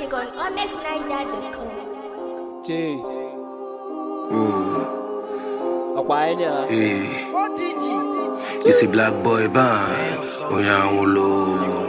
music on honestniger.com. Jay, Ooh, ọ̀pá ẹni à. hey. It's a black boy band. Onyanwulo.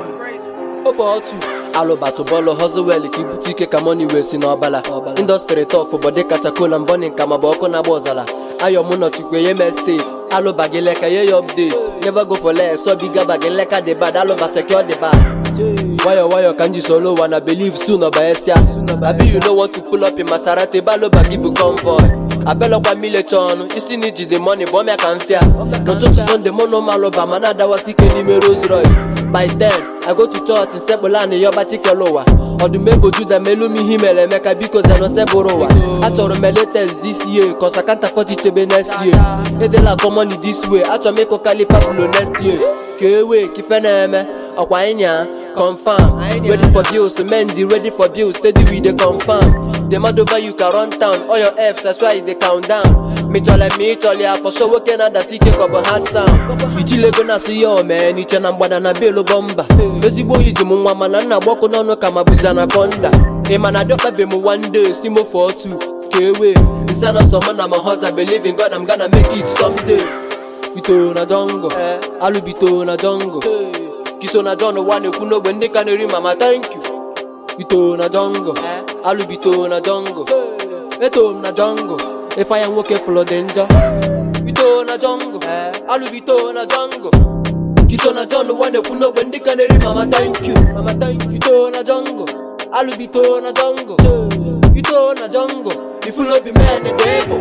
ofe otu alụbatụ bọọlụ hoswell ka ibute ike ka moni wee si n'ọbala indọstrị tọf bọdị kacha kola mbọni nka ma bụ ọkụ na-agba ọzara ayọ mụ nọchukwu ye me steeti alụba gị leka ye ya update never go for less so biga ba gị leka dị bad alụba secure dị bad nwayọ nwayọ ka m ji soro ụwa na believe soon ọba esia abi you no want to pull up in maserati ebe alụba gị bụ convoy abelọkwa milecha ọnụ isi na ijide mọni bụ ọmịa ka mfịa n'ụtụtụ sọnde mụ na ụmụ alụba ma na-adawasị ike n'ime Rolls Royce by 10 i go to church nsekpụla na yọba chikele ụwa ọdụm ebo juda ma elu m ihe mere emeka biko zeno sebụrụ ụwa achọrọ m eletes this year cause I can't afford it chebe next year edela common this way achọrọ m ịkụ kalipapulo next year ka ewe ka ife na-eme ọkwa ịnya confirm ready for bills men dey ready for bills steady we dey confirm the mad over you can run town all your f's that's why you dey count down mịchọle ma ịchọle ya for sure nwoke na-adasi ike ka ọ bụ hard sound ijilego na-asụ ya omee n'iche na mgbada na belu bọmba ezigbo oyi ji m nwa mana nna gbọkụ n'ọnụ ka ma bụzi anaconda ị ma na dịọkpabe m one day si mo for two ka ewe nsa na sọ mụ na my husband believe in God I'm gonna make it someday bito na jongo alụbito na jongo kiso na john wa na-ekwu n'ogbe ndị ka na-eri mama thank you bito na jongo alụbito na jongo eto m na jongo ịfanya nwoke fụlụ dị njọ bito na jongo alụbito na jongo kiso na john wa na-ekwu n'ogbe ndị ka na-eri mama thank you mama thank you bito na jongo alụbito na jongo bito na jongo ifulobi men dị ịbụ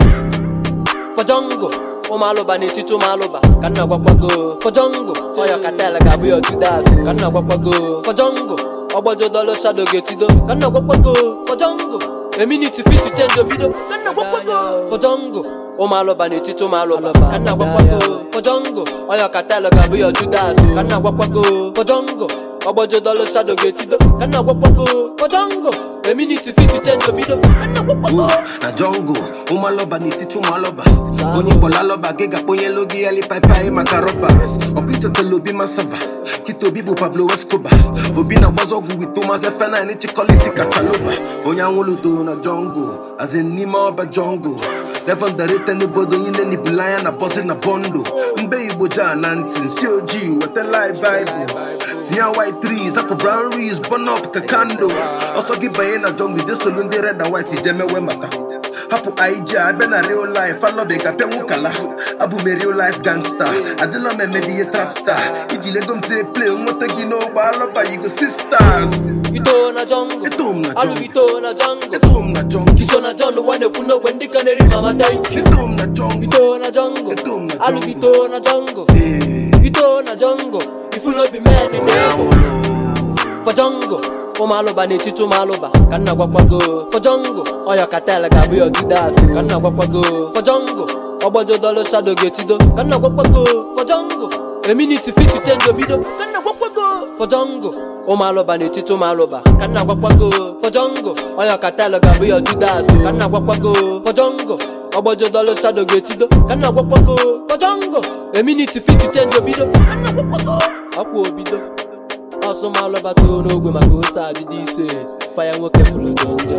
fọjọngụ ụmụalụba n'etiti ụmụalụba ka nna gwakwago fọjọngụ ọyọ katel ga-abụ ya otudas ka nna gwakwago fọjọngụ ọgbọjọ dọlụ shado ga-etido ka nna gwakwago fọjọngụ eminiti fiti chenji obido ka nna gwakwago fọjọngụ ụmụalụba n'etiti ụmụalụba ka nna gwakwago fọjọngụ ọyọ katel ga-abụ ya otudas ka nna gwakwago fọjọngụ ọgbọjọ dọlụ shado ga-etido ka nna gwakwago fọjọngụ eminiti fiti chenji obido ka nna gwakwago Ooh, na jungle. Ụmụalọba n'etiti ụmụalọba. Onye kpọrọ alọba gị ga-akpọnyelu gị ya lipapai maka rọbas. Ọkụ itetela obi masava. Kita obi bụ Pablo Escobar. Obi na-agbazi ọgwụ wit Thomas Efenaini Chikolisi Kachaloba. Onye anwụludo na jungle. As in n'ime ọba jungle. Never underrate anybody onye na-enibula anya na bọzi na bọndụ. Mbe Igbo jaa na ntị nsi ojii wetala Bible. tinye white trees hapụ brown rees burn up ka kando ọsọ gị banye na jungle je solu ndị red and white je mewe mata hapụ ij abịa na real life alọbe ka pịa nwụkala abụ m real life gangster adịla m emedi ihe trapstar iji lego m tie play nweta gị n'ogbe alọba yigo sisters bito na jongo Eto m na jungle. alụbito na jongo eto m na jungle kiso na john wa na-ekwu n'ogbe ndị ka na-eri mama thank you eto m na jungle bito na jongo Eto m na jungle. alụbito na jongo Ee, bito na jongo ifulobi men dị onye egwu anwụrụ fọjọngụ ụmụalụba n'etiti ụmụalụba ka nna gwakwago fọjọngụ ọyọ katel ga-abụ ya otudas ka nna gwakwago fọjọngụ ọgbọjọ dọlụ shado ga-etido ka nna gwakwago fọjọngụ eminiti fiti chenji obido ka nna gwakwago fọjọngụ ụmụalụba n'etiti ụmụalụba ka nna gwakwago fọjọngụ ọyọ katel ga-abụ ya otudas ka nna gwakwago fọjọngụ ọgbọjọ dọlụ shado ga-etido ka nna gwakwago fọjọngụ eminiti fiti chenji obido ka nna gwakwago ọkwa obido ọsụmalụbata n'ogwe maka ose adịdị ise faya nwoke fụlụ dị njọ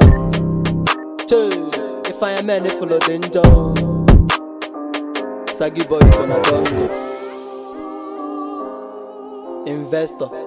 chee ifeanya men fụlụ dị njọ sagi boy na dongo investor